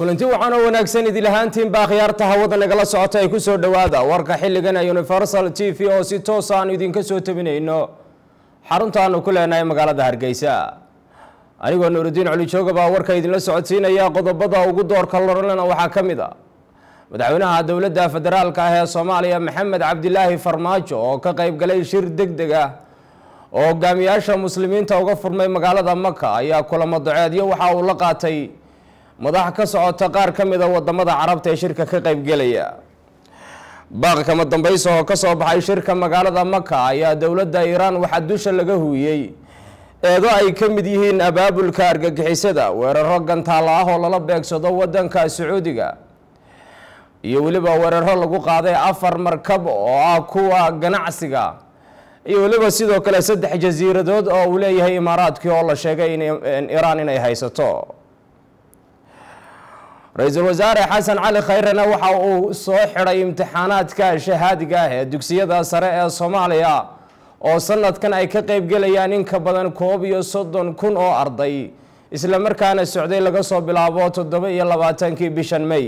kulanti waxaan oo wanaagsan idil ahaantiinba akhyaarta hawada nagala socota ay kusoo dhowaada warka xilligan ee universal t v oo si toos aan idinka soo tabinayno xaruntaanu ku leenahay magaalada hargeysa anigoo nuuridiin colijooga baa warka idinla socodsiinaya qodobada ugu doorka loralena waxaa ka mid a madaxweynaha dowladda federaalka ah ee soomaaliya maxamed cabdilaahi farmaajo oo ka qayb galay shir deg deg ah oo hogaamiyaasha muslimiinta uga furmay magaalada maka ayaa kulamo daceedyo waxa uu la qaatay madax ka socota qaar ka mida wadamada carabta ee shirka ka qaybgelaya baaq kama dambaysa oo ka soo baxay shirka magaalada maka ayaa dowladda iiraan waxaa dusha laga huuyey eedo ay ka mid yihiin abaabulka argagixisada weeraro gantaalo ah oo lala beegsado wadanka sacuudiga iyo weliba weeraro lagu qaaday afar markab oo ah kuwa ganacsiga iyo weliba sidoo kale saddex jasiiradood oo uu leeyahay imaaraadkii oo la sheegay in iiraan inay haysato ra-iisul wasaare xasan cali khayrena waxa uu soo xidhay imtixaanaadka shahaadiga ah ee dugsiyada sare ee soomaaliya oo sanadkan ay ka qaybgelayaan in ka badan koob iyo soddon kun oo arday isla markaana socday laga soo bilaabo toddoba iyo labaatankii bishan may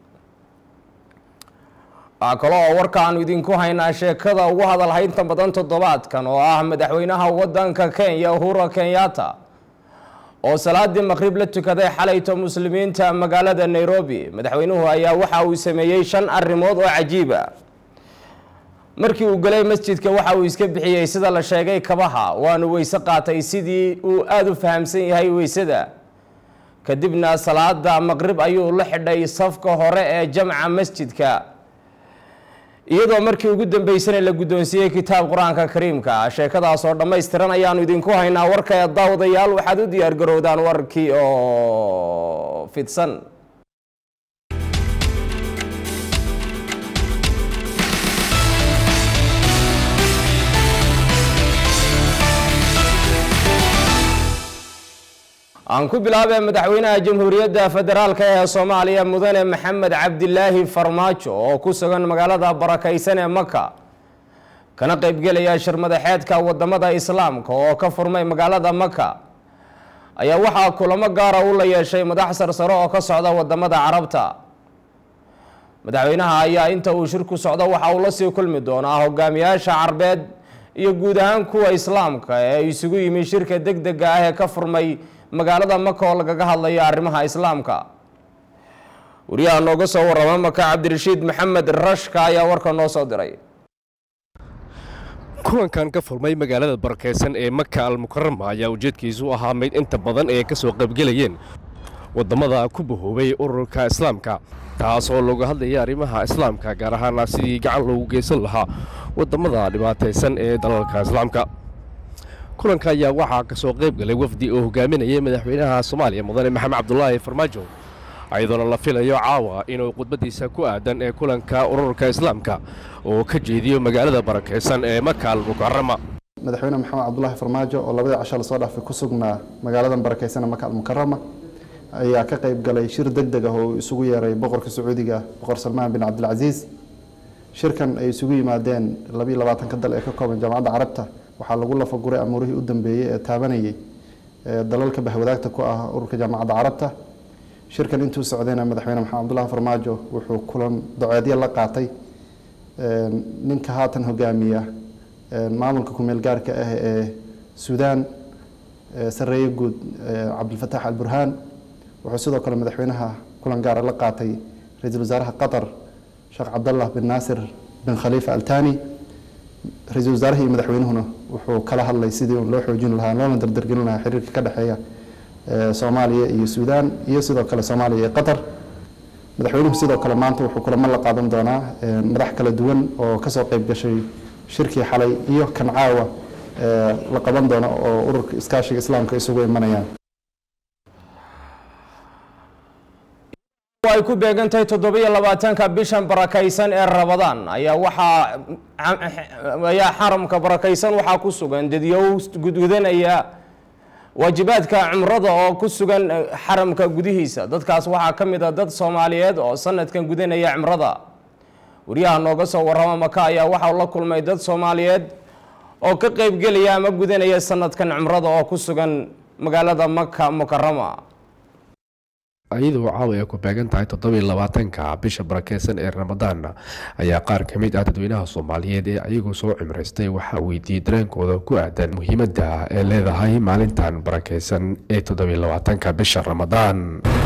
waxaa kale oo warka aanu idinku haynaa sheekada ugu hadalhaynta badan toddobaadkan oo ah madaxweynaha wadanka kenya uhura kenyatta oo salaadii maqrib la tukaday xalayto muslimiinta magaalada nairobi madaxweynuhu ayaa waxa uu sameeyey shan arrimood oo cajiiba markii uu galay masjidka waxa uu iska bixiyey sida la sheegay kabaha waanu weyse qaatay sidii uu aada u fahamsan yahay weysada kadibna salaada maqrib ayuu la xidhay safka hore ee jamca masjidka iyadoo markii ugu dambeysana la guddoonsiiyey kitaab qur-aanka kariimka sheekadaas oo dhammaystiran ayaanu idinku haynaa warka ee daawadayaal waxaad u diyaar garowdaan warkii oo fidsan aan ku bilaabee madaxweynaha jamhuuriyadda federaalka ee soomaaliya mudane maxamed cabdilaahi farmaajo oo ku sugan magaalada barakaysan ee maka kana qaybgelaya shir madaxeedka wadamada islaamka oo ka furmay magaalada maka ayaa waxaa kulamo gaara u la yeeshay madax sarsaro oo ka socda wadamada carabta madaxweynaha ayaa inta uu shirku socdo waxa uu la sii kulmi doonaa hogaamiyaasha carbeed iyo guud ahaan kuwa islaamka ee isugu yimi shirka deg dega ah ee ka furmay magaalada maka oo lagaga hadlayo arrimaha islaamka wariyaha nooga soo warrama maka cabdirashiid maxamed rashka ayaa warka noo soo diray kulankan ka furmay magaalada barakeysan ee maka almukarama ayaa ujeedkiisu ahaa mid inta badan ee ka soo qaybgelayeen waddamada ku bahoobay ururka islaamka taas oo looga hadlaya arrimaha islaamka gaar ahaana sidii gacan loogu geysan lahaa waddamada dhibaataysan ee dalalka islaamka kulanka ayaa waxaa ka soo qayb galay wafdi oo hogaaminayay madaxweynaha soomaaliya mudane maxamed cabdulaahi farmaajo ayadoona la filayo caawa inuu khudbadiisa ku aadan ee kulanka ururka islaamka oo ka jeediyo magaalada barakeysan ee maka almukarama madaxweyne maxamed cabdulaahi farmaajo oo labadii casho lasoo dhaafay ku sugnaa magaaladan barakeysan ee maka almukarama ayaa ka qayb galay shir deg deg ah oo isugu yeeray boqorka sacuudiga boqor salmaan bin cabdilcasiis shirkan ay isugu yimaadeen labiiyo labaatanka dal ee ka kooban jaamacadda carabta waxaa lagu lafaguray amuurihii u dambeeyey ee taabanayay dalalka bahwadaagta ku ah ururka jaamacadda carabta shirkan intuu socdayna madaxweyne maxamed cabdulahi farmaajo wuxuu kulan doceedyo la qaatay ninka haatan hogaamiya maamulka kumeel gaarka ah ee suudaan sareeye guud cabdilfataax alburhaan wuxuu sidoo kale madaxweynaha kulan gaara la qaatay ra-iisul wasaaraha qatar sheekh cabdallah bin naasir bin khaliifa altani ra-iisul wasaaraha iyo madaxweynuhuna wuxuu kala hadlay sidii un loo xoojin lahaa loona dardargelin lahaa xiriirka ka dhexeeya soomaaliya iyo suudaan iyo sidoo kale soomaaliya iyo qatar madaxweynuhu sidoo kale maanta wuxuu kulamo la qaadan doonaa madax kala duwan oo kasoo qayb gashay shirkii xalay iyo kan caawa la qaban doono oo ururka iskaashiga islaamka isugu imanayaan ay ku beegantahay toddobiyo labaatanka bishan barakaysan ee rabadaan ayaa waxaa ayaa xaramka barakaysan waxaa ku sugan dadyow gudgudanaya waajibaadka cumrada oo ku sugan xaramka gudihiisa dadkaas waxaa ka mid a dad soomaaliyeed oo sanadkan gudanaya cumrada wariyaha nooga soo warrama maka ayaa waxaa la kulmay dad soomaaliyeed oo ka qaybgelaya ama gudanaya sanadkan cumrada oo ku sugan magaalada maka mukarama iyadoo caawa ay ku beegan tahay toddobiiy labaatanka bisha barakeysan ee ramadaan ayaa qaar ka mid ah dadweynaha soomaaliyeed ee ayagoo soo cimraystay waxaa weydiiyey dareenkooda ku aadan muhiimadda ee leedahay maalintan barakeysan ee toddobiiy labaatanka bisha ramadaan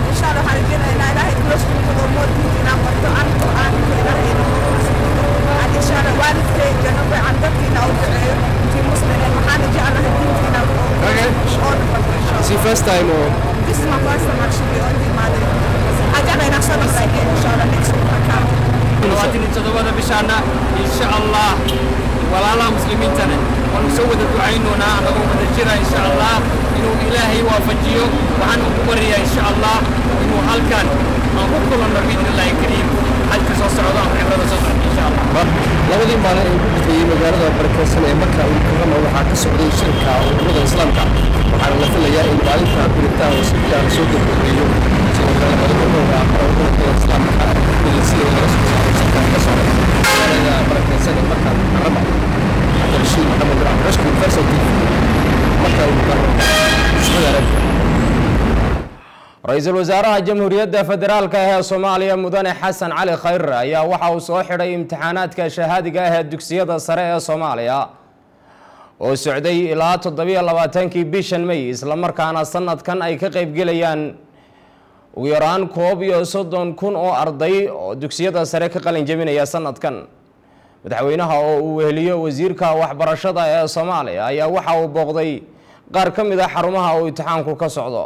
This is my first time actually on the Mali. I got an accident again, inshallah, next week I come. labaatan iyo toddobada bishaana insha allah walaalaha muslimiintana waanu soo wada ducaynoonaa anagoo wada jira insha allah inuu ilaahay waafajiyo waxaan ugu baryayaa insha allah inuu halkan aan ku kulanno biidnillahi kariim xajka soo socdo ama cibrada soo socdo insha allah labadii maalin ee ugu bixiyey magaalada barakeysan ee maka ulkarama waxaa ka socday shirka ururada islaamka waxaana la filayaa in maalinta biritaan oo si fiican soo gabagabeeyo sidoo kale madaxweynaha ururada islaamka milisida laga soo saaray shirkan ka socday magaalada barakeysan ee maka ulkarama cabdirashiid maxamed cabdirashki universal t v maka ulkarama ismada arabka ra-iisul wasaaraha jamhuuriyadda federaalka ah ee soomaaliya mudane xasan cali khayre ayaa waxa uu soo xidhay imtixaanaadka shahaadiga ah ee dugsiyada sare ee soomaaliya oo socday ilaa toddobiyo labaatankii bishan may islamarkaana sanadkan ay ka qaybgelayaan ugu yaraan koob iyo soddon kun oo arday oo dugsiyada sare ka qalin jebinaya sanadkan madaxweynaha oo uu weheliyo wasiirka waxbarashada ee soomaaliya ayaa waxa uu booqday qaar ka mid a xarumaha uu imtixaanku ka socdo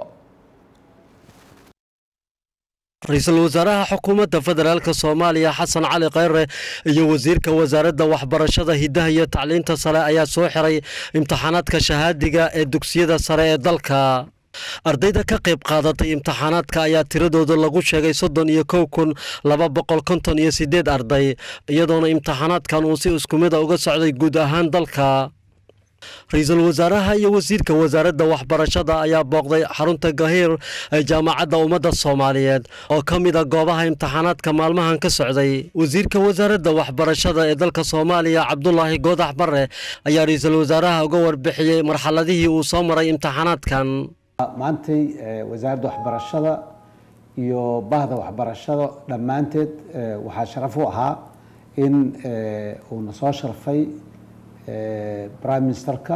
ra-iisul wasaaraha xukuumadda federaalka soomaaliya xasan cali khayre iyo wasiirka wasaaradda waxbarashada hiddaha iyo tacliinta sare ayaa soo xiray imtixaanaadka shahaadiga ee dugsiyada sare ee dalka ardayda ka qayb qaadatay imtixaanaadka ayaa tiradooda lagu sheegay soddon iyo kow kun laba boqol konton iyo siddeed arday iyadoona imtixaanaadkan uu si isku mida uga socday guud ahaan dalka ra-iisul wasaaraha iyo wasiirka wasaaradda waxbarashada ayaa booqday xarunta gahiir ee jaamacadda ummadda soomaaliyeed oo ka mid a goobaha imtixaanaadka maalmahan ka socday wasiirka wasaaradda waxbarashada ee dalka soomaaliya cabdulaahi goodax bare ayaa ra-iisul wasaaraha uga warbixiyey marxaladihii uu soo maray imtixaanaadkan maantay wasaaradda waxbarashada iyo bahda waxbarashada dhammaanteed waxaa sharaf u ahaa in uuna soo sharfay prime ministerka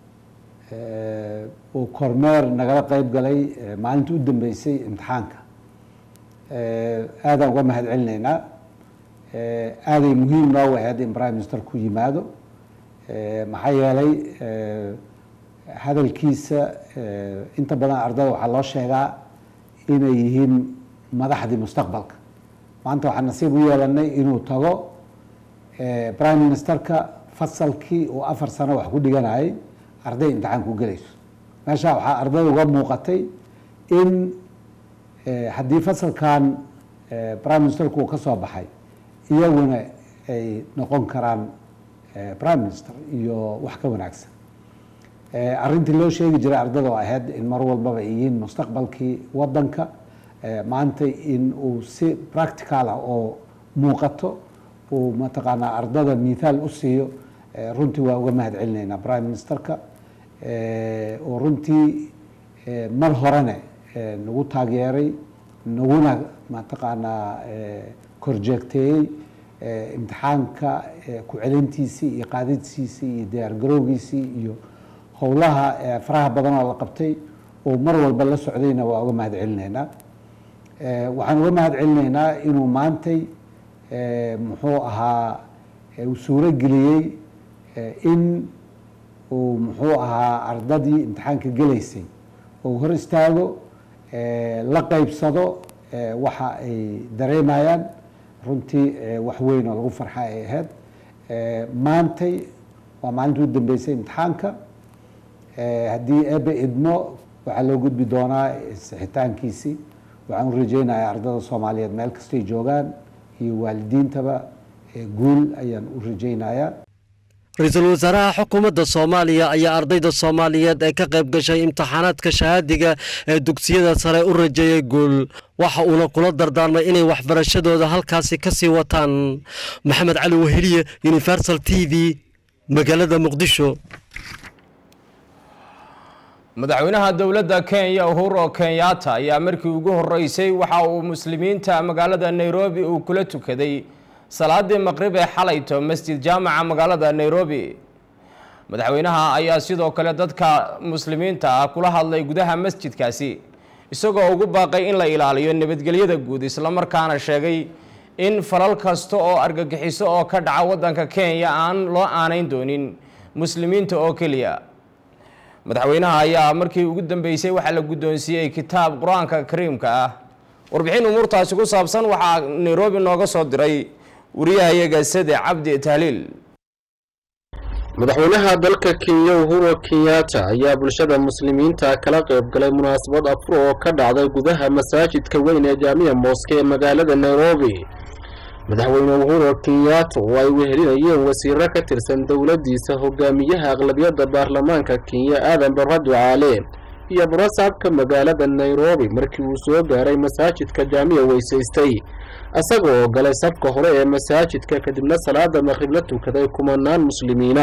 uu kormeer nagala qeyb galay maalinta u dambeysay imtixaanka aadaan uga mahad celinaynaa aaday muhiim noogu ahayd in prime minister ku yimaado maxaa yeelay hadalkiisa inta badan ardada waxaa loo sheegaa inay yihiin madaxdii mustaqbalka maanta waxaan nasiib u yeelanay inuu tago prime ministerka fasalkii uu afar sano wax ku dhiganayay arday imtixaan ku gelayso meeshaa waxaa ardayda uga muuqatay in haddii fasalkan prime ministerku uu ka soo baxay iyaguna ay noqon karaan prime minister iyo wax ka wanaagsan arrintii loo sheegi jiray ardada oo ahayd in mar walbaba ay yihiin mustaqbalkii wadanka maanta in uu si practical ah oo muuqato uu mataqaanaa ardada mithaal u siiyo runtii waa uga mahad celinaynaa prime ministerka oo runtii mar horene nagu taageeray naguna mataqaanaa korjeegteeyey imtixaanka ku celintiisii iyo qaadidsiisii iyo diyaargarowgiisii iyo howlaha faraha badan oo la qabtay oo mar walba la socdayna waa uga mahad celinaynaa waxaan uga mahad celinaynaa inuu maantay muxuu ahaa uu suuro geliyey in uu muxuu ahaa ardadii imtixaanka gelaysay oo hor istaago la qeybsado waxa ay dareemayaan runtii wax weyn oo lagu farxa ay ahayd maantay waa maalintii u dambeysay imtixaanka haddii ebe idmo waxaa loo gudbi doonaa sixitaankiisii waxaan u rajeynayaa ardada soomaaliyeed meel kastay joogaan iyo waalidiintaba guul ayaan u rajeynayaa ra-iisul wasaaraha xukuumadda soomaaliya ayaa ardayda soomaaliyeed ee ka qayb gashay imtixaanaadka shahaadiga ee dugsiyada sare u rajeeyey guul waxa uuna kula dardaarmay inay waxbarashadooda halkaasi ka sii wataan maxamed cali weheliye universal t v magaalada muqdisho madaxweynaha dowladda kenya uhuru kenyatta ayaa markii ugu horeysay waxa uu muslimiinta magaalada nairobi uu kula tukaday salaadii maqrib ee xalayto masjid jaamaca magaalada nairobi madaxweynaha ayaa sidoo kale dadka muslimiinta ah kula hadlay gudaha masjidkaasi isagoo ugu baaqay in la ilaaliyo nabadgelyada guud islamarkaana sheegay in falal kasta oo argagixiso oo ka dhaca waddanka kenya aan loo aanayn doonin muslimiinta oo keliya madaxweynaha ayaa markii ugu dambeysay waxaa la guddoonsiiyey kitaab qur-aanka kariimka ah warbixin umuurtaasi ku saabsan waxaa nairobi nooga soo diray wariyahayaga sade cabdi tahliil madaxweynaha dalka kenya uhuru kenyatta ayaa bulshada muslimiinta kala qayb galay munaasabad afur oo ka dhacday gudaha masaajidka weyn ee jaamiya mooske ee magaalada nairobi madaxweyne uhuru kenyatta oo ay wehelinayeen wasiiro ka tirsan dowladdiisa hogaamiyaha aqlabiyadda baarlamaanka kenya aadan barra ducaale iyo barasaabka magaalada nairobi markii uu soo gaaray masaajidka jaamiya weysaystay isaga oo galay safka hore ee masaajidka kadibna salaada maqrib la tukaday kumanaan muslimiina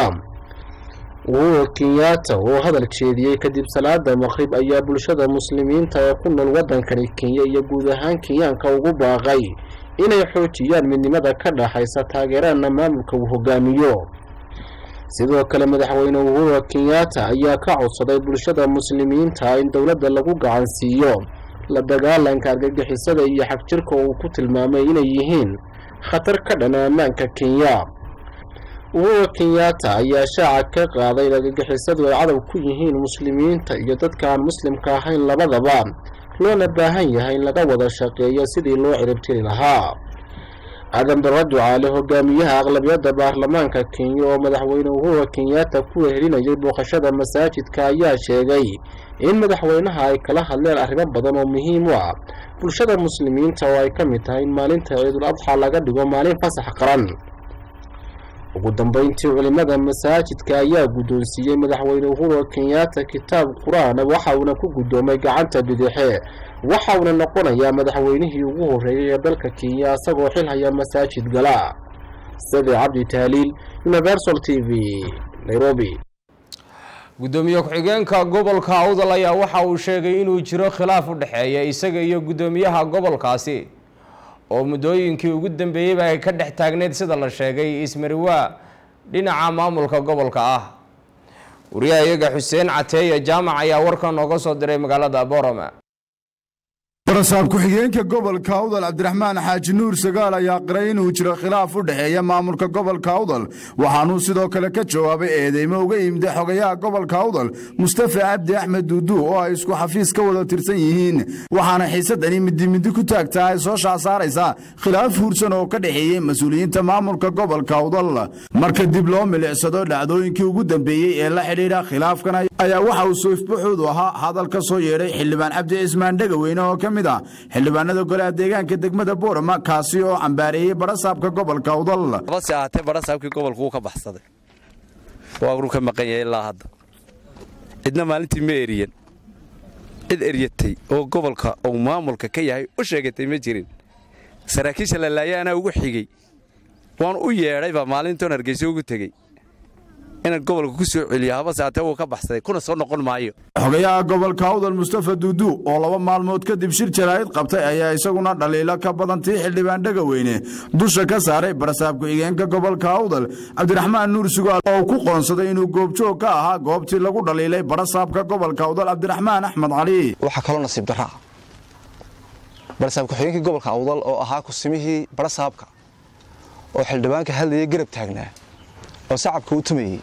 uhuru kenyatta oo hadal jeediyey kadib salaada maqrib ayaa bulshada muslimiinta ee ku nool waddankani kenya iyo guud ahaan kenyaanka ugu baaqay inay xoojiyaan midnimada ka dhaxaysa taageerana maamulka uu hogaamiyo sidoo kale madaxweyne uhuru kenyatta ayaa ka codsaday bulshada muslimiinta in dowladda lagu gacan siiyo la dagaalanka argagixisada iyo xagjirka uu ku tilmaamay inay yihiin khatar ka dhana ammaanka kenya uhuru kenyatta ayaa shaaca ka qaaday in argagixisadu ay cadow ku yihiin muslimiinta iyo dadka aan muslimka ahayn labadaba loona baahan yahay in laga wada shaqeeyo sidii loo ciribtiri lahaa aadan barra ducaale hogaamiyaha aqlabiyadda baarlamaanka kenya oo madaxweyne uhuru kenyatta ku wehelinayay booqashada masaajidka ayaa sheegay in madaxweynaha ay kala hadleen arrimo badan oo muhiim u ah bulshada muslimiinta oo ay ka mid tahay in maalinta ciidul adxa laga dhigo maalin fasax qaran ugu dambeyntii culimada masaajidka ayaa guddoonsiiyey madaxweyne uhuru kenyatta kitaab qur-aan waxa uuna ku guddoomay gacanta bidixe waxa uuna noqonayaa madaxweynihii ugu horreeyay ee dalka kenya isagoo xil haya masaajid gala sade cabdi tahliil universal t v nairobi guddoomiye ku-xigeenka gobolka awdal ayaa waxa uu sheegay inuu jiro khilaaf u dhexeeya isaga iyo guddoomiyaha gobolkaasi oo muddooyinkii ugu dambeeyeyba ay ka dhex taagneyd sida la sheegay ismariwaa dhinaca maamulka gobolka ah wariyahayaga xuseen cateeye jaamac ayaa warkan nooga soo diray magaalada borome barasaab ku-xigeenka gobolka awdal cabdiraxmaan xaaji nuur sagaal ayaa qiray inuu jiro khilaaf u dhexeeya maamulka gobolka awdal waxaanuu sidoo kale ka jawaabay eedeymo uga yimida xogayaha gobolka awdal mustafa cabdi axmed duudu oo ay isku xafiis ka wada tirsan yihiin waxaana xiisadani midimidi ku taagtaa ay soo shaasaaraysaa khilaaf huursan oo ka dhexeeyey mas-uuliyiinta maamulka gobolka awdal marka dib loo milicsado dhacdooyinkii ugu dambeeyey ee la xidhiidha khilaafkan ayaa waxa uu soifbaxoodu ahaa hadal ka soo yeedhay xildhibaan cabdi cismaan dhegaweyne oo ka mid ah xildhibaanada golaha deegaanka degmada boorama kaasi oo cambaareeyey barasaabka gobolka awdal base ahaatee barasaabkii gobolka wuu ka baxsaday waa uu ka maqan yahay ilaa hadda cidna maalintii ma eriyan cid eryatay oo gobolka uu maamulka ka yahay u sheegatay ma jirin saraakiisha la laaya anaa ugu xigey waan u yeedhaybaa maalintoon hargeyso ugu tegey inaan gobolka ku soo celiyo habase aatee wuu ka baxsaday kuna soo noqon maayo xogayaha gobolka awdal mustafa duudu oo laba maalmood kadib shir jaraa'id qabtay ayaa isaguna dhaliilo ka badan tii xildhibaan dhegaweyne dusha ka saaray barasaab ku-xigeenka gobolka awdal cabdiraxmaan nuur sugaal oo ku qoonsaday inuu goobjoog ka ahaa goobtii lagu dhaliilay barasaabka gobolka awdal cabdiraxmaan axmed cali waxaa kaloo nasiib darra ah barasaab ku-xigeenkii gobolka awdal oo ahaa kusimihii barasaabka oo xildhibaanka hadlayay garab taagnaa oo sacabka u tumayey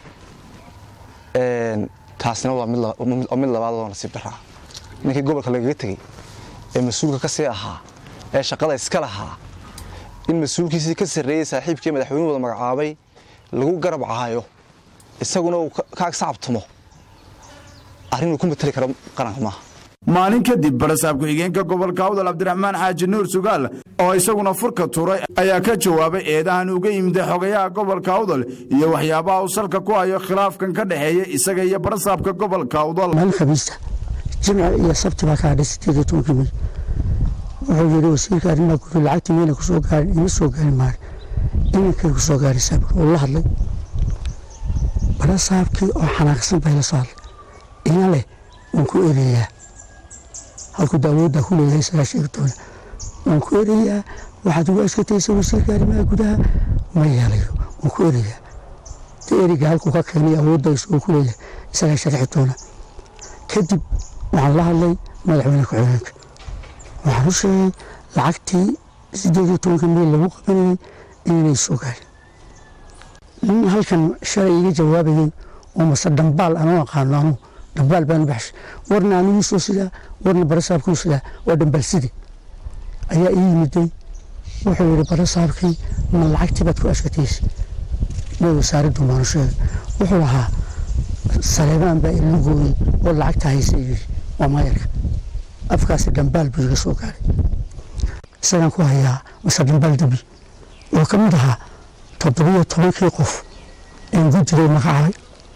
taasina waa mid labaad oo nasiib daraa ninkii gobolka lagaga tegey ee mas-uulka ka sii ahaa ee shaqada iska lahaa in mas-uulkiisii ka sarreeyey saaxiibkii madaxweynuhu wada magacaabay lagu garab caayo isaguna uu ka ag sacabtumo arrinuu ku mateli karo qaranka maaha maalin kadib barasaab ku-xigeenka gobolka awdal cabdiraxmaan xaaji nuur sugaal oo isaguna furka turay ayaa ka jawaabay eedahan uga yimida xogayaha gobolka awdal iyo waxyaabaha uu salka ku hayo khilaafkan ka dhexeeya isaga iyo barasaabka gobolka awdal maalin khamiista jimca iyo sabti baa ka hadhay sideed iyo tobankii may wuxuu yidhi wasiirka arrimaha guud lacagtii mayna kusoo gaarin ima soo gaarin maare iminkay kusoo gaaraysaa uu la hadlay barasaabkii oo xanaaqsan bay la soo hadlay ina leh waan ku erayaa halkuu daawoodda ku leeyahay isagaa sheegi doona waan ku erayaa waxaad ugu ashkataysa wasiirka arrimaha gudaha ma yeelayo waan ku erayaa de eriga halkuu ka keenay awoodda isagoo ku leeyahay isagaa sharxi doona kadib waxaan la hadlay madaxweyne ku-xigeenka waxaan u sheegay lacagtii sideed iyo tobanka meel lagu qabanayay inaynay soo gaarin nin halkan shalay iga jawaabayay oo mase dhambaal anuu aqaano anuu dhambaal baan u baxshay warna aniguu soo sidaa warna barasaabkuu sidaa waa dhambaal sidi ayaa ii yimiday wuxuu yidhi barasaabkii ma lacagtii baad ku ashkataysay way wasaaraddu maanu sheegay wuxuu lahaa saleebaan baa ila gooyey oo lacagta haysa yidhi waa maayarka afkaasi dhambaal buu iga soo gaaray isagaan ku hayaa mase dhambaal debi oo ka mid ahaa toddobiyo tobankii qof een guddiday magacaabay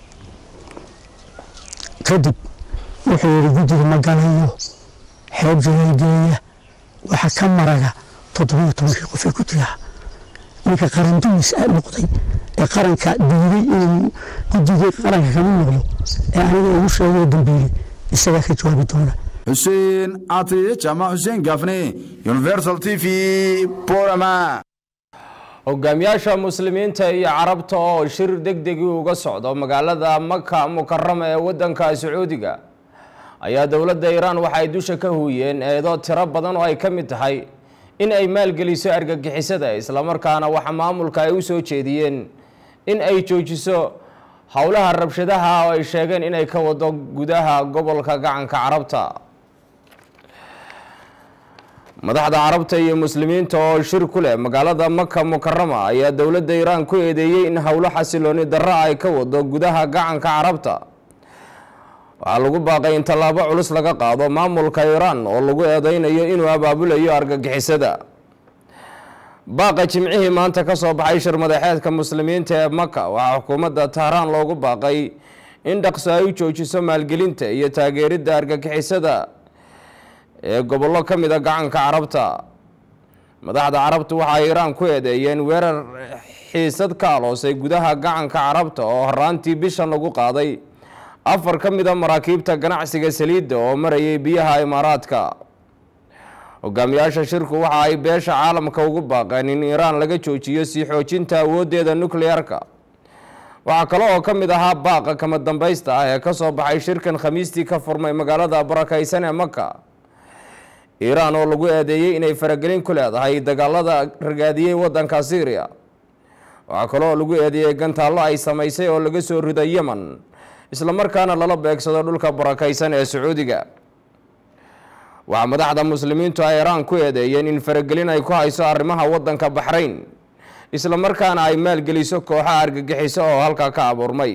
kadib wuxuu yidhi guddiga ma galayo xeeb jawaageeya waxa ka maraga toddobiyo tobankii qof ee guddigaha ninka qarandumis noqday ee qaranka diiday inuu guddigii qaranka kama noqdo ee aniga ugu sheegay dambiilay isagaa ka jawaabi doona xuseen catiye jaamac xuseen gaafne universal t v borama hogaamiyaasha muslimiinta iyo carabta oo shir degdegii uga socdo magaalada maka mukarama ee wadanka sacuudiga ayaa dowladda iiraan waxay dusha ka huuyeen eedo tiro badan oo ay ka mid tahay in ay maalgeliso argagixisada islamarkaana waxa maamulka ay u soo jeediyeen in ay joojiso howlaha rabshadaha oo ay sheegeen inay ka wado gudaha gobolka gacanka carabta madaxda carabta iyo muslimiinta oo shir ku leh magaalada maka mukarama ayaa dowladda iiraan ku eedeeyey in howlo xasilooni darro ay ka wado gudaha gacanka carabta waxaa lagu baaqay in tallaabo culus laga qaado maamulka iiraan oo lagu eedeynayo inuu abaabulayo argagixisada baaqa jimcihii maanta ka soo baxay shir madaxeedka muslimiinta ee maka waxaa xukuumadda tahraan loogu baaqay in dhaqso ay u joojiso maalgelinta iyo taageeridda argagixisada ee gobollo ka mid a gacanka carabta madaxda carabtu waxay iiraan ku eedeeyeen weerar xiisad ka aloosay gudaha gacanka carabta oo horaantii bishan lagu qaaday afar ka mid a maraakiibta ganacsiga saliidda oo marayay biyaha imaaraadka hogaamiyaasha shirku waxa ay beesha caalamka ugu baaqeen in iiraan laga joojiyo sii xoojinta awooddeeda nukliyeerka waxaa kale oo ka mid ahaa baaqa kama dambaysta ah ee ka soo baxay shirkan khamiistii ka furmay magaalada barakaysan ee maka iiraan oo lagu eedeeyey inay faragelin ku leedahay dagaalada ragaadiyey waddanka syriya waxaa kale oo lagu eedeeyey gantaallo ay samaysay oo laga soo riday yemen islamarkaana lala beegsado dhulka barakaysan ee sacuudiga waxaa madaxda muslimiintu ay iiraan ku eedeeyeen in faragelin ay ku hayso arrimaha waddanka baxrayn islamarkaana ay maalgeliso kooxaha argagixiso oo halkaa ka abuurmay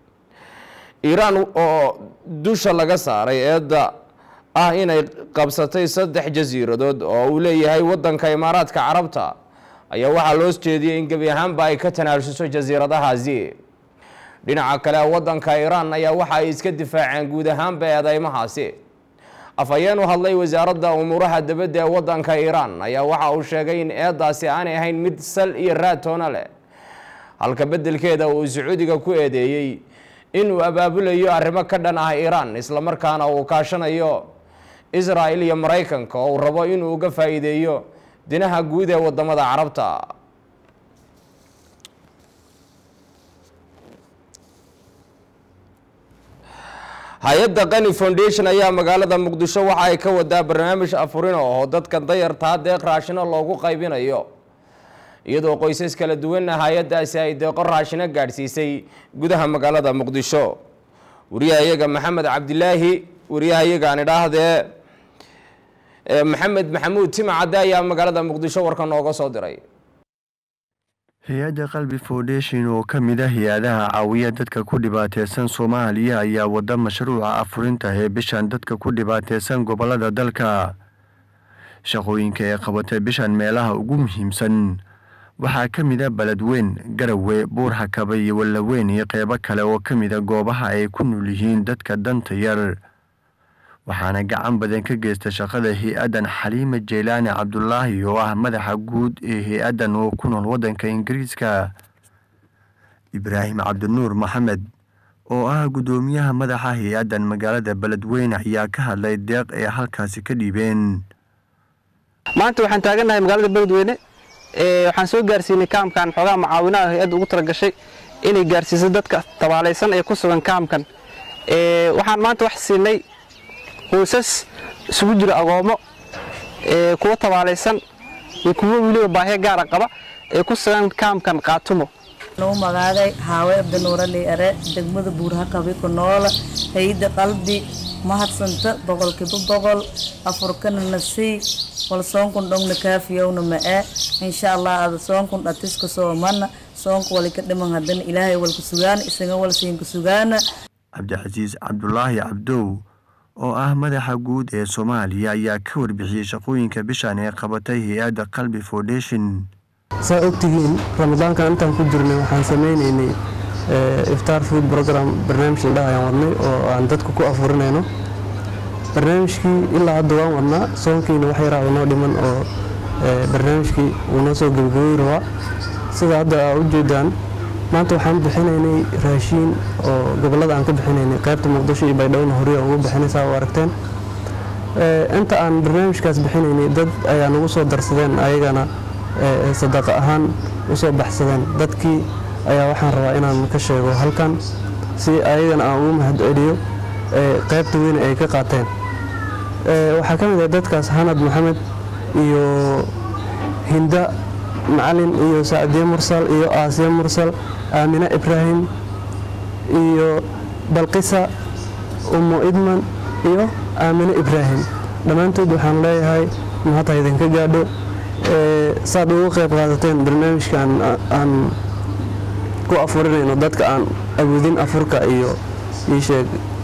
iiraan oo dusha laga saaray eedda ah inay qabsatay saddex jasiiradood oo uu leeyahay waddanka imaaraadka carabta ayaa waxaa loo jeediyey in gebi ahaanba ay ka tanaasuso jasiiradahaasi dhinaca kale waddanka iiraan ayaa waxa ay iska difaaceen guud ahaanba eedeymahaasi afhayeen u hadlay wasaaradda umuuraha dibadda ee waddanka iiraan ayaa waxa uu sheegay in eedaasi aanay ahayn mid sal iyo raad toona leh halka beddelkeeda uu sacuudiga ku eedeeyey inuu abaabulayo arrimo ka dhan ah iiraan islamarkaana uu kaashanayo israa'il iyo maraykanka oo uu rabo inuu uga faa'iideeyo dinaha guud ee waddamada carabta hay-adda qani foundation ayaa magaalada muqdisho waxa ay ka wadaa barnaamij afurin oo dadka dayartaa deeq raashino loogu qaybinayo iyadoo qoysas kala duwanna hay-addaasi ay deeqo raashino gaadhsiisay gudaha magaalada muqdisho wariyahayaga maxamed cabdilaahi wariyahayaga aan idhaahdee maxamed maxamuud timacadde ayaa magaalada muqdisho warka nooga soo diray hay-adda qalbi foundation oo ka mid ah hay-adaha caawiya dadka ku dhibaateysan soomaaliya ayaa wada mashruuca afurinta ee bishan dadka ku dhibaateysan gobolada dalka shaqooyinka ee qabatay bishan meelaha ugu muhiimsan waxaa ka mid a beledweyn garawe buurhakaba iyo wallaweyn iyo qeybo kale oo ka mid a goobaha ay ku nool yihiin dadka danta yar waxaana gacan badan ka geysta shaqada hay-addan xaliima jeylaani cabdulaahi oo ah madaxa guud ee hay-addan oo ku nool waddanka ingiriiska ibraahim cabdinuur maxamed oo ah guddoomiyaha madaxa hay-addan magaalada beledweyne ayaa ka hadlay deeq ay halkaasi ka dhiibeen maanta waxaan taagannahay magaalada beledweyne waxaan soo gaarsiinay kaamkan xoogaa mucaawinaha hay-adda ugu talagashay inay gaarsiiso dadka tabaalaysan ee ku sugan kaamkan waxaan maanta wax siinay qoysas isugu jira agoomo kuwa tabaalaysan iyo kuwo weliba baahiya gaara qaba ee ku sugan kaamkan qaatumo nuu magaaday haawe abdinuurali are degmada buurhakabi ku noola hayda qalbi mahadsanta boqolkiiba boqol afurkana nasii wal soonkun dhongna kaafiyowna ma'e insha allah ada soonkun dhatiska soomana soonka wali ka dhiman haddana ilaahay walku sugaana isaga wal siinka sugaana cabdicasiis cabdulaahi cabdow oo ah madaxa guud ee soomaaliya ayaa ka warbixiyey shaqooyinka bishan ee qabatay hay-adda qalbi foundation saa ogtihiin ramadaankan intaan ku jirnay waxaan samaynaynay iftaar food program barnaamij la dhahayaan wadnay oo aan dadka ku afurinayno barnaamijkii ilaa hadda waan wadnaa soonkiina wax yaraa inoo dhiman oo barnaamijkii uu noo soo gebagabey rabaa sida hadda aa u jeedaan maanta waxaan bixinaynay raashiin oo gobollada aan ka bixinaynay qaybta muqdisho iyo baydhowna horiya ugu bixinaysaa u aragteen inta aan barnaamijkaas bixinaynay dad ayaa nagu soo darsadeen ayagana sadaqa ahaan usoo baxsadeen dadkii ayaa waxaan rabaa inaan ka sheego halkan si ayagana aan ugu mahad celiyo qaybta weyn ay ka qaateen waxaa ka mid ah dadkaas hanad maxamed iyo hinda macalin iyo sacdiye mursal iyo aasiya mursal aamine ibraahim iyo balqisa umo idman iyo aamine ibraahim dhammaantood waxaan leeyahay mahad ha idinka gaadho saad ugu qayb qaadateen barnaamijkan aan ku afurinayno dadka aan awoodin afurka iyo iisheeg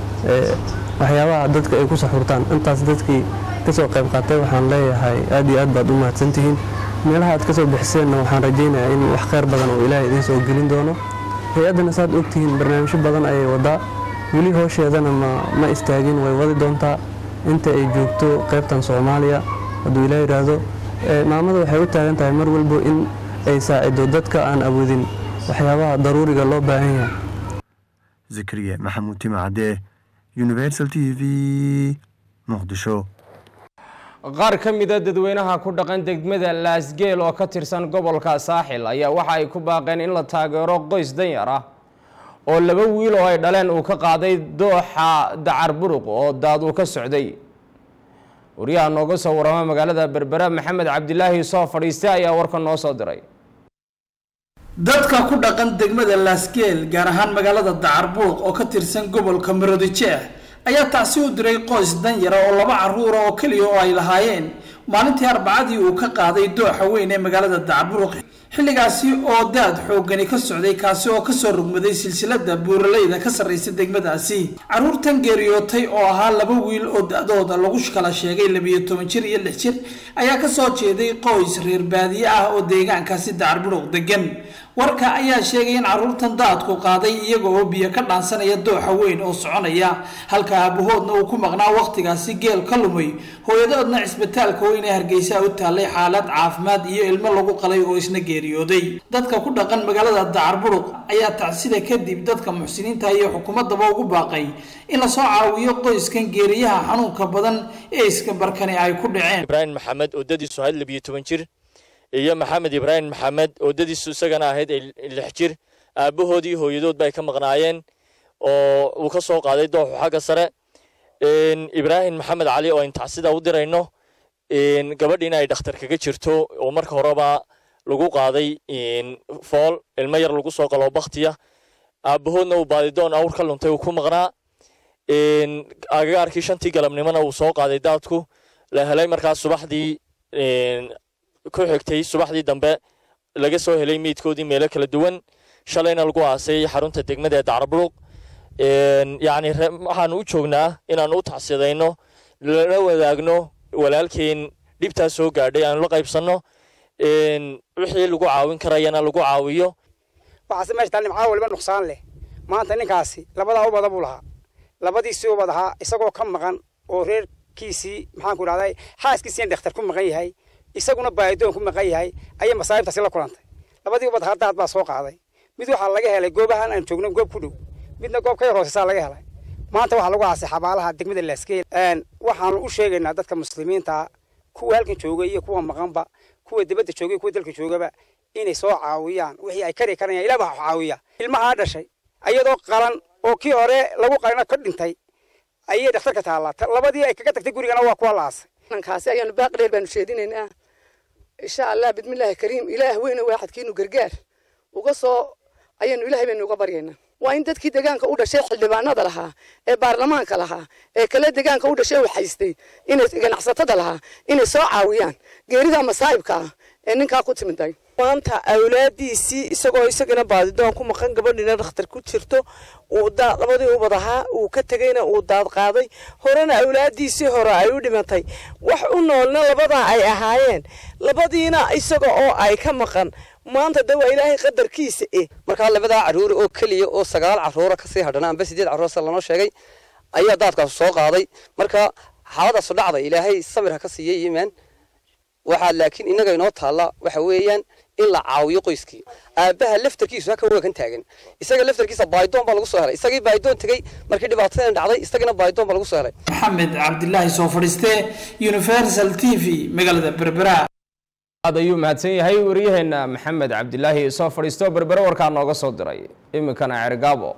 waxyaabaha dadka ay ku saxurtaan intaas dadkii kasoo qayb qaatay waxaan leeyahay aad iyo aad baad u mahadsantihiin meelaha aad kasoo bixiseenna waxaan rajaynayaa in wax khayr badan oo ilaahay idiin soo gelin doono hay-addana saad ogtihiin barnaamijyo badan ayay wadaa weli hoosheedana ma istaagin way wadi doontaa inta ay joogto qaybtan soomaaliya hadduu ilaah yidhaahdo maamada waxay u taagan tahay mar walbo in ay saacido dadka aan awoodin waxyaabaha daruuriga loo baahan yahay zakariya maxamuud timacadee universal t v muqdisho qaar ka mida dadweynaha ku dhaqan degmada laasgeel oo ka tirsan gobolka saaxil ayaa waxa ay ku baaqeen in la taageero qoys danyar ah oo laba wiil oo ay dhaleen uu ka qaaday dooxa dacar buruq oo daad uu ka socday wariyaha nooga soo warama magaalada berbera maxamed cabdilaahi soo fadhiistay ayaa warka noo soo diray dadka ku dhaqan degmada laasgeel gaar ahaan magaalada dacarbuuq oo ka tirsan gobolka maroodijeex ayaa taasi u diray qoys danyara oo laba caruura oo keliya oo ay lahaayeen maalintii arbacadii uu ka qaaday dooxa weyn ee magaalada dacarburuq xilligaasi oo daad xoogani ka socday kaasi oo kasoo rugmaday silsilada buuraleyda ka sarraysa degmadaasi caruurtan geeriyootay oo ahaa laba wiil oo da-dooda lagu kala sheegay labiyo toban jir iyo lix jir ayaa kasoo jeeday qoys reer baadiye ah oo deegaankaasi dacarburuq degan warka ayaa sheegay in caruurtan daadku qaaday iyaga oo biyo ka dhaansanaya dooxa weyn oo soconaya halka aabahoodna uu ku maqnaa wakhtigaasi geel ka lumay hooyadoodna cisbitaalka weyn ee hargeysa u taallay xaalad caafimaad iyo ilmo lagu qalay oo isna geeriyooday dadka ku dhaqan magaalada dacarburuq ayaa tacsida kadib dadka muxsiniinta iyo xukuumadaba ugu baaqay in lasoo caawiyo qoyskan geeriyaha xanuunka badan ee iska barkani ay ku dhaceen ibraahim maxamed oo dadiisu ahayd labiyo toban jir iyo maxamed ibraahim maxamed oo dadiisu isagana ahayd lix jir aabahoodii hooyadood bay ka maqnaayeen oo uu ka soo qaaday dooxu xagga sare ibraahim maxamed cali oo intacsida u dirayno gabadhiina ay dhakhtar kaga jirto oo marka horeba lagu qaaday fool ilmo yar lagu soo qaloo baktiya aabahoodna uu baadidoon awr ka luntay uu ku maqnaa agagaarkii shantii galabnimona uu soo qaaday daadku la helay markaas subaxdii ku xigtay subaxdii dambe laga soo helay meydkoodii meelo kala duwan shalayna lagu aasay xarunta degmada ee dacraburuq yacni waxaanu u joognaa inaanu u tacsidayno lala wadaagno walaalkeen dhibtaa soo gaadhay aanu la qaybsanno wixii lagu caawin karayana lagu caawiyo waxaase meesha taal nimcaa waliba nuqsaan leh maanta ninkaasi labadaa ubada buu lahaa labadiisii ubad ahaa isagoo ka maqan oo reerkiisii maxaanku idhahday xaaskiisiina dhakhtar ku maqan yahay isaguna baahidoon ku maqan yahay ayay masaa'ibtaasi la kulantay labadii ubad hadaad baa soo qaaday mid waxaa laga helay goobahan aan joogno goob ku dhow midna goob ka yar hooseysaa laga helay maanta waxaa lagu aasay xabaalaha degmada laaskeel waxaanu u sheegaynaa dadka muslimiinta kuwa halkan jooga iyo kuwa maqanba kuwa dibadda jooga iyo kuwa dalka joogaba inay soo caawiyaan wixii ay kari karayaan ilaah baa caawiya ilmahaa dhashay ayadoo qalan oo kii hore lagu qalina ka dhintay ayay dhakhtarka taallaa labadii ay kaga tagtay gurigana waa kuwa la aasay kaasi ayaanu baaqi dheer baanu sheedinaynaa insha allah bidmillaahi kariim ilaah weyne waaxadkiinu gargaar uga soo ayaanu ilaahay baynu uga baryaynaa waa in dadkii deegaanka u dhashay xildhibaanada lahaa ee baarlamaanka lahaa ee kale deegaanka u dhashay waxaystay inay ganacsatada lahaa inay soo caawiyaan geerida masaa'ibka ah ee ninkaa ku timiday maanta awlaadiisii isagoo isagana baadidoon ku maqan gabadhina dhakhtar ku jirto uu labadii ubad ahaa uu ka tegayna uu daad qaaday horena awlaadiisii hore ay u dhimatay wax u noolna labadaa ay ahaayeen labadiina isaga oo ay ka maqan maanta de waa ilaahay qadarkiisa eh markaa labadaa caruur oo keliya oo sagaal caruura kasii hadhana amba sideed caruur sida lanoo sheegay ayaa daadkaas soo qaaday marka xaaladaasu dhacday ilaahay sabir ha ka siiyey iimaan waxaa laakiin innaga inoo taalla waxa weeyaan in la caawiyo qoyskii aabbaha laftarkiisu haka wagan taagan isaga laftarkiisa baayidoon baa lagu soo helay isagii baayidoon tegey markii dhibaatadan dhacday isagina baayidoon baa lagu soo helay maxamed cabdilaahi soo fadhiiste universal t v magaalada berbera aad ayuu mahadsan yahay waryaheena maxamed cabdilaahi soo fadhiisto berbere warkaa nooga soo diray iminkana cergaabo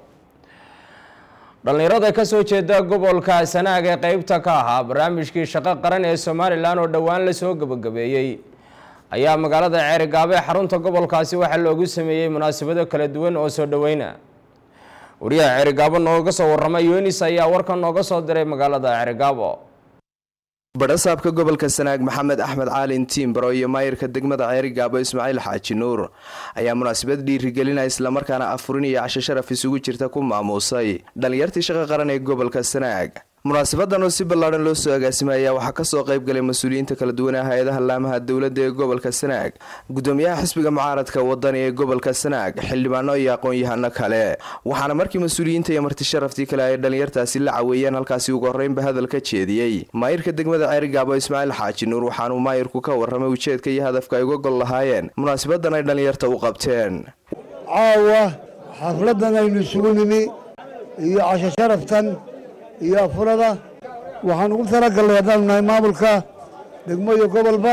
dhallinyarada ka soo jeeda gobolka sanaag ee qeybta ka ahaa barnaamijkii shaqo qaran ee somalilan oo dhowaan la soo gebagabeeyey ayaa magaalada ceerigaabo ee xarunta gobolkaasi waxaa loogu sameeyey munaasabado kala duwan oo soo dhoweyna wariyaha ceerigaabo nooga soo warramay yunis ayaa warkan nooga soo diray magaalada ceerigaabo badhasaabka gobolka sanaag maxamed axmed caalin tiimbaro iyo maayirka degmada ceerigaabo ismaaciil xaaji nuur ayaa munaasabad dhiirigelina islamarkaana afurin iyo casho sharaf isugu jirta ku maamuusay dhallinyartii shaqo qaran ee gobolka sanaag munaasabadan oo si ballaadhan loo soo agaasimay ayaa waxaa kasoo qayb galay mas-uuliyiinta kala duwanaa hay-adaha laamaha dowladda ee gobolka sanaag gudoomiyaha xisbiga mucaaradka wadani ee gobolka sanaag xildhibaano iyo aqoon-yahano kale waxaana markii mas-uuliyiinta iyo marti sharaftii kale ay dhallinyartaasi la caweeyeen halkaasi ugu horreynba hadal ka jeediyey maayirka degmada ceerigaabo ismaaciil xaaji nuur waxaanuu maayirku ka warramay ujeedka iyo hadafka ay uga gol lahaayeen munaasabadan ay dhallinyarta u qabteen caawa xafladan aynu isugu nimi iyo casho sharaftan iyo afurada waxaan ugu talagalnay haddaanu nahay maamulka degmo iyo gobolba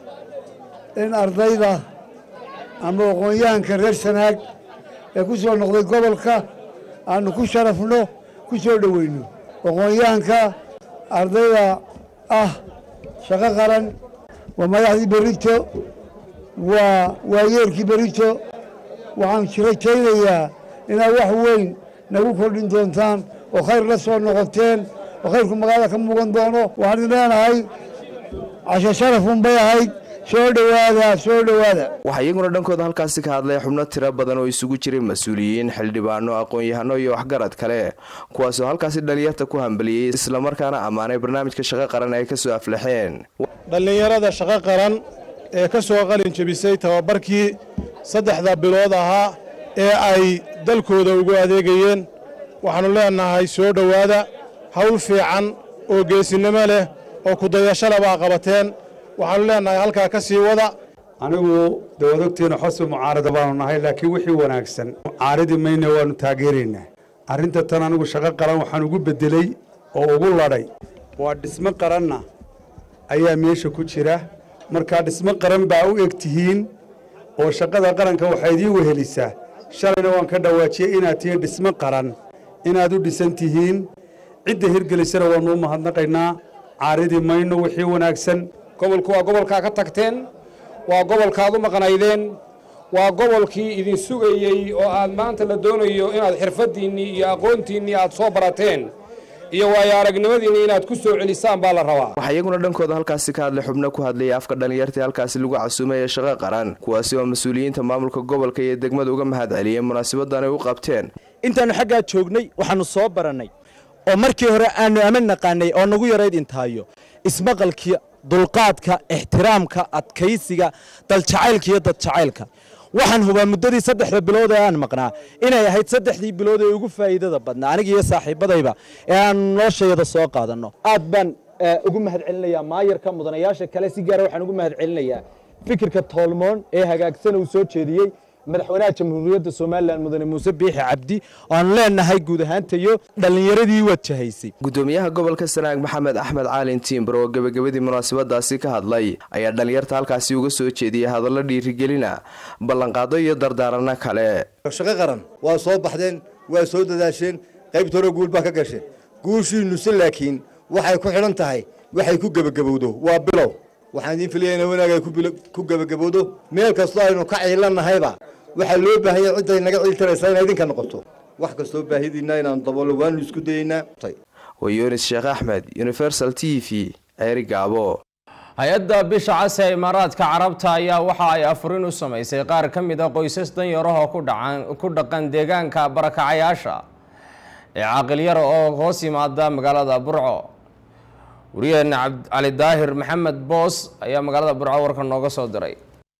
in ardayda ama aqoon-yahanka reer sanaag ee ku soo noqday gobolka aanu ku sharafno ku soo dhoweyno aqoon-yahanka ardayda ah shaqo qaran waa madaxdii berito waa waayeerkii berito waxaan rajaynayaa inaad wax weyn nagu kordhin doontaan oo khayr la soo noqoteen oo khayrku magaalada ka muugan doono waxaan idin leenahay casho sharafun bay ahayd soo dhowaada soo dhowaada waxaa iyaguna dhankooda halkaasi ka hadlay xubno tiro badan oo isugu jiray mas-uuliyiin xildhibaano aqoon-yahano iyo waxgarad kale kuwaasoo halkaasi dhallinyarta ku hambaliyey islamarkaana ammaanay barnaamijka shaqo qaran ay kasoo aflaxeen dhallinyarada shaqo qaran ee ka soo qalin jebisay tababarkii saddexda bilood ahaa ee ay dalkooda ugu adeegayeen waxaannu leenahay soo dhowaada hawl fiican oo geesinimo leh oo kudayashale baa qabateen waxaannu leenahay halkaa ka sii wada anigu dawadogteena xosbi mucaarada baanu nahay laakiin wixii wanaagsan mucaaradi mayna waannu taageeraynaa arrinta tan anigu shaqo qaran waxaan ugu beddeley oo ugu ladhay waa dhismo qaranna ayaa meesha ku jira markaa dhismo qaran baa u eg tihiin oo shaqada qaranka waxaa idiin wehelisaa shalayna waan ka dhawaajiyey inaad tihiin dhismo qaran inaad u dhisan tihiin cidda hirgelisana waannu u mahadnaqaynaa caaridi mayno wixii wanaagsan gobolku waa gobolkaa ka tagteen waa gobolkaad u maqnaydeen waa gobolkii idin sugayey oo aad maanta la doonayo inaad xirfaddiinnii iyo aqoontiinnii aad soo barateen iyo waayo aragnimadiinni inaad ku soo celisaan baa la rabaa waxaa iyaguna dhankooda halkaasi ka hadlay xubno ku hadlayay afka dhallinyartii halkaasi lagu casuumay ee shaqo qaran kuwaasi oo mas-uuliyiinta maamulka gobolka iyo degmada uga mahad celiyeen munaasabadan ay u qabteen intaannu xaggaa joognay waxaannu soo barannay oo markii hore aannu aman naqaanay oo nagu yarayd intaayo ismaqalkii dulqaadka ixtiraamka adkaysiga daljacaylka iyo dadjacaylka waxaan hubaa muddadii saddexda bilood ee aan maqnaa inay ahayd saddexdii bilood ee ugu faa'iidada badnaa aniga iyo saaxiibadayba ee aan noloshayada soo qaadanno aad baan ugu mahad celinayaa maayarka mudanayaasha kale si gaara waxaan ugu mahad celinayaa fikirka toolmoon ee hagaagsan uu soo jeediyey madaxweynaha jamhuuriyadda somalilan mudane muuse biixi cabdi oo aan leenahay guud ahaantayo dhallinyaradii wajahaysay gudoomiyaha gobolka sanaag maxamed axmed caalin tiimbar oo gebagabadii munaasabadaasi ka hadlay ayaa dhallinyarta halkaasi uga soo jeediyay hadallo dhiirigelina ballanqaado iyo dardaarano kale shaqo qaran waa soo baxdeen waa soo dadaasheen qaybta hore guul baa ka gasheen guushiinnuse laakiin waxay ku xidhan tahay waxay ku gebagabowdo waa bilow waxaan idiin filaya ina wanaag ay ku gebagabowdo meel kastoo aynu ka ciilanahayba waxaa loo baahanya cidday naga ciiltaraysaa inay idinka noqoto wax kastoo baahidiinna inaanu daboolo waanu isku dayeynaa waa yunis sheekh axmed universal t v ceeri gaabo hay-adda bisha case ee imaaraadka carabta ayaa waxa ay afurin u samaysay qaar ka mid a qoysas danyarahoo ku dhaqan deegaanka barakacayaasha ee caaqilyara oo hoos yimaada magaalada burco wariyaheena cali daahir maxamed boos ayaa magaalada burco warka nooga soo diray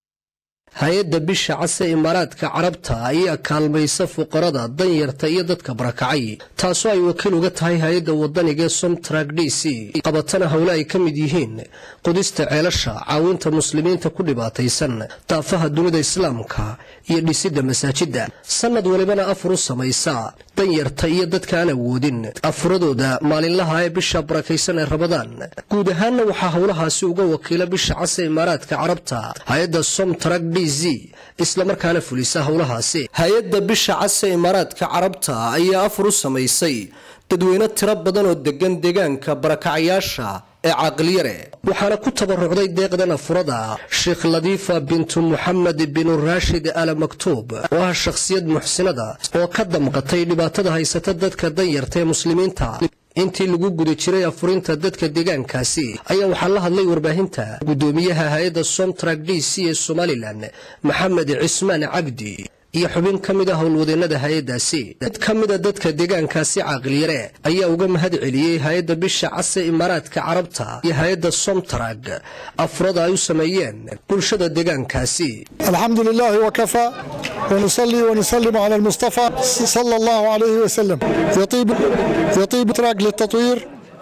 hay-adda bisha case imaaraadka carabta ayaa kaalmaysa fuqarada danyarta iyo dadka barakacay taasoo ay wakiil uga tahay hay-adda wadanigae somtrak d c qabatana howle ay ka mid yihiin qudista ceelasha caawinta muslimiinta ku dhibaataysan daafaha dunida islaamka iyo dhisidda masaajidda sannad walibana afur u samaysa danyarta iyo dadka aan awoodin afuradooda maalinlaha ee bisha barakaysan ee rabadaan guud ahaanna waxaa howlahaasi uga wakiila bisha case imaaraadka carabta hay-adda somtrak d z islamarkaana fulisa howlahaasi hay-adda bisha case imaaraadka carabta ayaa afur u samaysay dadweyne tiro badan oo degan deegaanka barakacayaasha ee caaqilyare waxaana ku tabarucday deeqdan afurada sheekh ladiifa bintu muxamed binu raashid ala maktuub oo ah shakhsiyad muxsinada oo ka damqatay dhibaatada haysata dadka danyarta ee muslimiinta intii lagu guda jiray afurinta dadka deegaankaasi ayaa waxaa la hadlay warbaahinta gudoomiyaha hay-adda somtrak d c ee somalilan maxamed cismaan cabdi iyo xubin ka mid a howlwadeennada hay-addaasi mid ka mida dadka deegaankaasi caaqilyare ayaa uga mahad celiyey hay-adda bisha case imaaraadka carabta iyo hay-adda somtrag afurada ay u sameeyeen bulshada deegaankaasi الحمد لله وكفى ونصلي ونسلم على المصطفى صلى الله عليه وسلم يطيب يطيب تراك للتطوير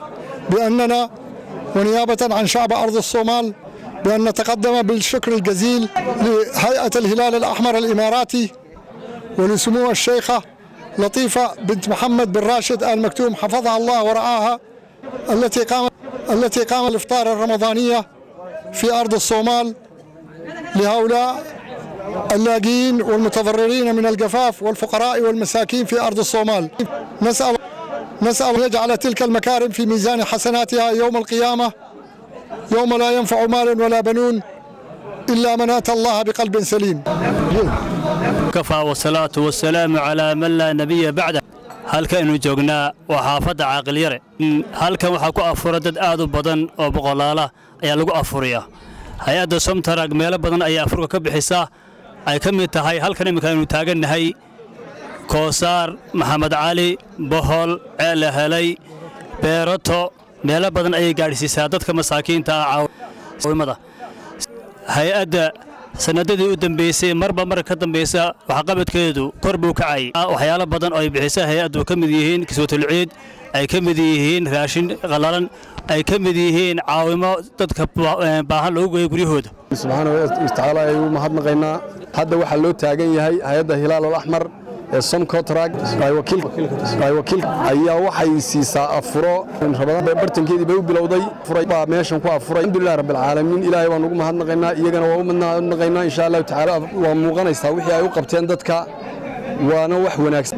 بأننا ونيابة عن شعب أرض الصومال بأن نتقدم بالشكر الجزيل لهيئة الهلال الأحمر الإماراتي ولسمو الشيخة لطيفة بنت محمد بن راشد آل مكتوم حفظها الله ورعاها التي قام التي قام الإفطار الرمضانية في أرض الصومال لهؤلاء اللاجئين والمتضررين من الجفاف والفقراء والمساكين في أرض الصومال نسأل نسأل أن يجعل تلك المكارم في ميزان حسناتها يوم القيامة يوم لا ينفع مال ولا بنون إلا من أتى الله بقلب سليم كفى والصلاة والسلام على من لا نبي بعده halkaynu joognaa waa xaafadda caaqilyare halkan waxaa ku afura dad aad u badan oo boqolaala ayaa lagu afuriyaa hay-adda somtarag meelo badan ayaa afurka ka bixisaa ay ka mid tahay halkan imminka aynu taagannahay koosaar maxamed cali bohol ceele helay beerato meelo badan ayay gaadhsiisaa dadka masaakiinta ah caawimada hay-adda sanadadii u dambeysay marba marka ka dambaysa waxqabadkeedu kor buu kacay waxyaalo badan oo ay bixisa hay-addu ka mid yihiin kiswatulciid ay ka mid yihiin raashin qalalan ay ka mid yihiin caawimo dadka baahan loogu geeyo guryahooda subxaana watacaala ay u mahadnaqaynaa hadda waxaa loo taagan yahay hay-adda hilaal alaxmar ee somcotrag wakiil ayaa waxay siisaa afuro rabadaan bartankeedii bay u bilowday baa meeshan ku afuray alxamdulilah rabbilcaalamiin ilaahay baan ugu mahadnaqaynaa iyagana waa u mahadnaqaynaa insha allahu tacaala waa muuqanaysaa wixii ay u qabteen dadka waana wax wanaagsan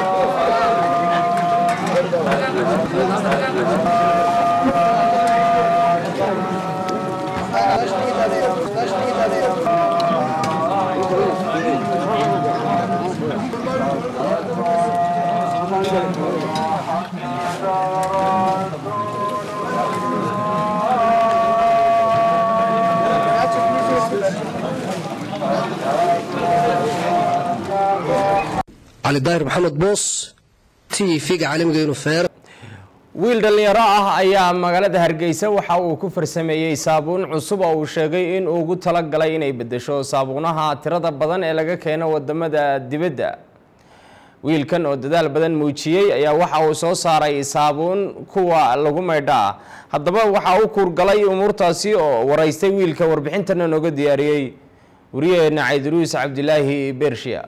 cali daahir maxamed boos t v-ga caalamiga inufeer wiil dhallinyaro ah ayaa magaalada hargeysa waxa uu ku farsameeyey saabuun cusub oo uu sheegay in uu ugu talagalay inay beddesho saabuunaha tirada badan ee laga keeno wadamada dibadda wiilkan oo dadaal badan muujiyey ayaa waxa uu soo saaray saabuun kuwa lagu maydhaa haddaba waxa uu kuurgalay umuurtaasi oo waraystay wiilka warbixintana nooga diyaariyey wariyaheena caydiruus cabdilaahi bershiya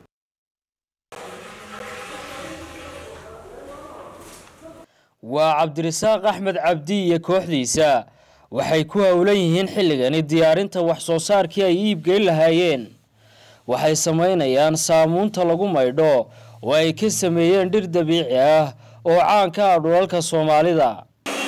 waa cabdirasaaq axmed cabdi iyo kooxdiisa waxay ku howlan yihiin xilligani diyaarinta wax soo saarkii ay iibgeyn lahaayeen waxay samaynayaan saamuunta lagu maydho oo ay ka sameeyeen dhir dabiici ah oo caan ka ah dhulalka soomaalida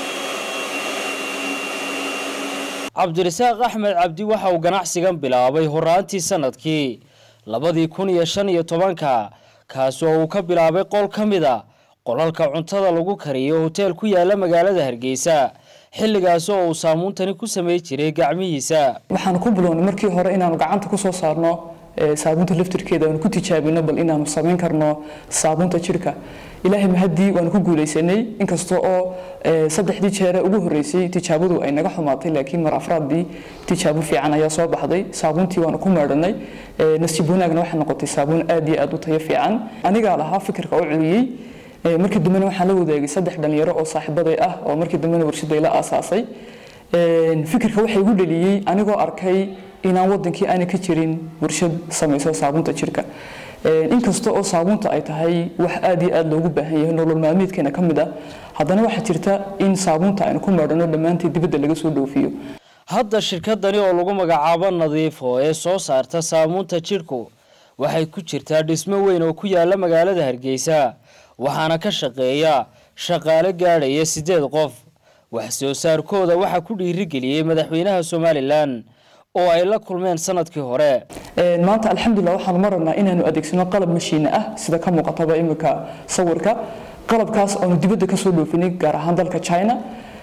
cabdirasaaq axmed cabdi waxa uu ganacsigan bilaabay horaantii sanadkii labadii kun iyo shan iyo tobanka kaasi oo uu ka bilaabay qol ka mid a qolalka cuntada lagu kariyo hoteel ku yaala magaalada hargeysa xilligaas oo uu saamuuntani ku samey jiray gacmihiisa waxaan ku bilownay markii hore inaanu gacanta ku soo saarno saabuunta laftirkeeda aanu ku tijaabino bal inaanu samayn karno saabuunta jirka ilaahay mahadii waanu ku guulaysanay inkasta oo saddexdii jeere ugu horeysay tijaabadu ay naga xumaatay laakiin mar afraadii tijaabo fiican ayaa soo baxday saabuuntii waanu ku meedhanay nasiib wanaagna waxay noqotay saabuun aad iyo aad u tayo fiican anigaa lahaa fikirka u celiyey markii dambena waxaan la wadaagay saddex dhalinyaro oo saaxiibaday ah oo markii dambena warshaday la aasaasay fikirka waxay igu dhaliyey anigoo arkay inaan wadankii aana ka jirin warshad samayso saabuunta jirka inkasta oo saabuunta ay tahay wax aad iyo aad loogu baahan yahay nolol maalmeedkeena ka mid ah haddana waxaa jirta in saabuunta aynu ku meedhano dhammaanteed dibadda laga soo dhoofiyo hadda shirkadani oo lagu magacaabo nadiifo ee soo saarta saamuunta jidhku waxay ku jirtaa dhismo weyn oo ku yaala magaalada hargeysa waxaana ka shaqeeya shaqaale gaadhaya siddeed qof wax soo saarkooda waxaa ku dhiirigeliyey madaxweynaha somalilan oo ay la kulmeen sanadkii hore maanta alxamdulilah waxaanu maraynaa inaanu adeegsano qalab mashiine ah sida ka muuqataba iminka sawirka qalabkaas aanu dibadda kasoo dhoofinay gaar ahaan dalka china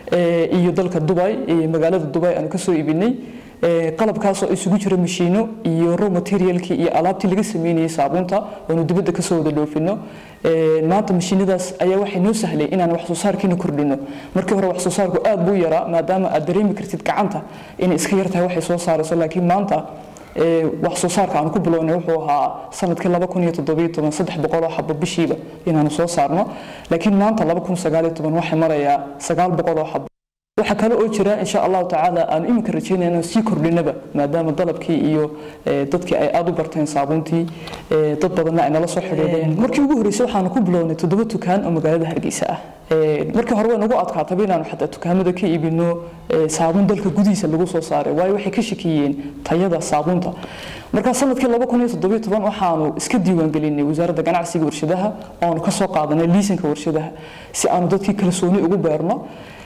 iyo dalka dubay magaalada dubay aanu kasoo iibinay qalabkaasoo isugu jira mashiino iyo raw materialkii iyo alaabtii laga sameynayay saabuunta oonu dibadda kasoo wada dhoofino maanta mashiinadaas ayaa waxay noo sahlay inaan wax soo saarkiina kordhino markii hore wax soo saarku aad buu yaraa maadaama aad dareemi kartid gacanta inay iska yartahay waxay soo saarayso laakiin maanta wax soo saarka aan ku bilownay wuxuu ahaa sanadkii laba kun iyo toddobiyo toban saddex boqol oo xabo bishiiba inaanu soo saarno laakiin maanta laba kun sagaal iyo toban waxay marayaa sagaal boqol oo xabo waxaa kale oo jira insha allahu tacaala aanu iminka rajeynaya inaan sii kordhinaba maadaama dalabkii iyo dadkii ay aada u barteen saabuuntii dad badanna ay nala soo xidhiidheen markii ugu horreysay waxaanu ku bilownay toddoba tukaan oo magaalada hargeysa ah markii hore way nagu adkaataba inaanu xataa tukaamada ka iibino saabuun dalka gudihiisa lagu soo saaray waayo waxay ka shakiyeen tayada saabuunta markaa sanadkii laba kun iyo toddobiyo toban waxaanu iska diiwaangelinay wasaaradda ganacsiga warshadaha oonu kasoo qaadanay liisanka warshadaha si aanu dadkii kalsooni ugu beerno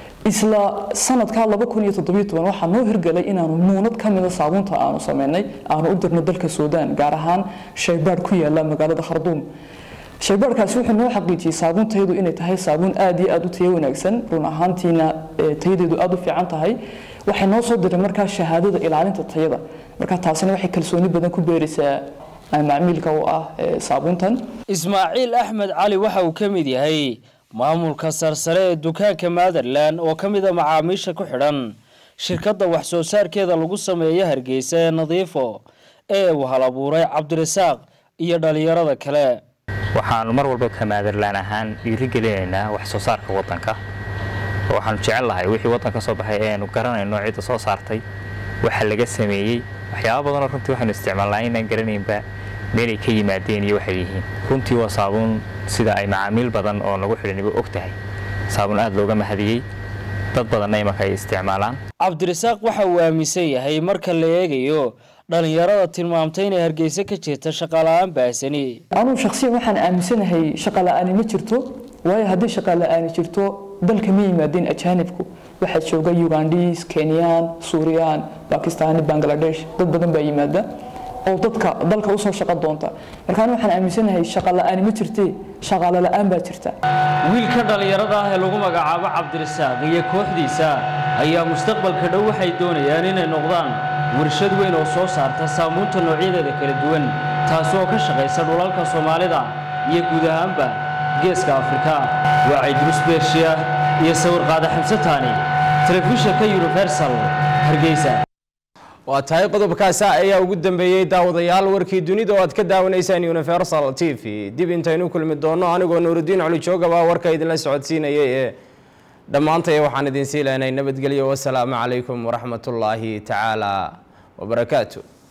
isla sanadkaa laba kun iyo toddobiyo toban waxaa noo hirgalay inaanu muunad ka mida saabuunta aanu sameynay aanu u dirno dalka suudaan gaar ahaan shaybaadh ku yaala magaalada kharduum shaybaadhkaasi wuxuu noo xaqiijiyey saabuuntayadu inay tahay saabuun aad iyo aad u tayo wanaagsan run ahaantiina tayadeedu aad u fiican tahay waxay noo soo diray markaa shahaadada ilaalinta tayada markaa taasina waxay kalsooni badan ku beeraysaa macmiilka u ah saabuuntan ismaaciil axmed cali waxa uu ka mid yahay maamulka sarsare ee dukaanka maatherland oo ka mid a macaamiisha ku xidhan shirkadda wax soo saarkeeda lagu sameeyo hargeysa ee nadiifo ee uu hal abuuray cabdirasaaq iyo dhallinyarada kale waxaanu mar walba ka maadarlaan ahaan dhiirigelinaynaa wax soo saarka waddanka waxaanu jecel lahay wixii waddanka soo baxay ee aanu garanayno cidda soo saartay waxa laga sameeyey waxyaaba badanoo runtii waxaanu isticmaalnaa inaan garanaynba meelay ka yimaadeen iyo waxay yihiin runtii waa saabuun sida ay macaamiil badan oo nagu xidhaniba og tahay saabuun aad looga mahadiyey dad badanna imanka ay isticmaalaan cabdirasaaq waxa uu aaminsan yahay marka la eegayo dhallinyarada tilmaamtay inay hargeysa ka jirta shaqala-aan baahsani anugu shakhsiyan waxaan aaminsanahay shaqala-aani ma jirto waayo haddii shaqala-aani jirto dalka ma yimaadeen ajaanibku waxaa jooga ugandhiis kenyaan suuriyaan bakistaani bangladesh dad badan baa yimaada oo dadka dalka usoo shaqo doonta markaan waxaan aaminsanahay shaqa la-aani ma jirte shaqaale la-aan baa jirta wiilka dhallinyarada ah ee lagu magacaabo cabdirasaaq iyo kooxdiisa ayaa mustaqbalka dhow waxay doonayaan inay noqdaan warshad weyn oo soo saarta saamuunta noocyadeeda kala duwan taasoo ka shaqaysa dhulalka soomaalida iyo guud ahaanba geeska afrika waa caydrus beershiya iyo sawir qaada xamsataani telefishinka universal hargeysa waa tahay qodobkaasi ayaa ugu dambeeyey daawadayaal warkii dunida oo aad ka daawanaysaan universal t v dib intaynu kulmi doono anigoo nuurudiin colijoogaba warka idinla socodsiinayay ee dhammaantay waxaan idin sii lehnay nabadgelyo wasalaamu calaykum waraxmatullaahi tacaala wabarakaatu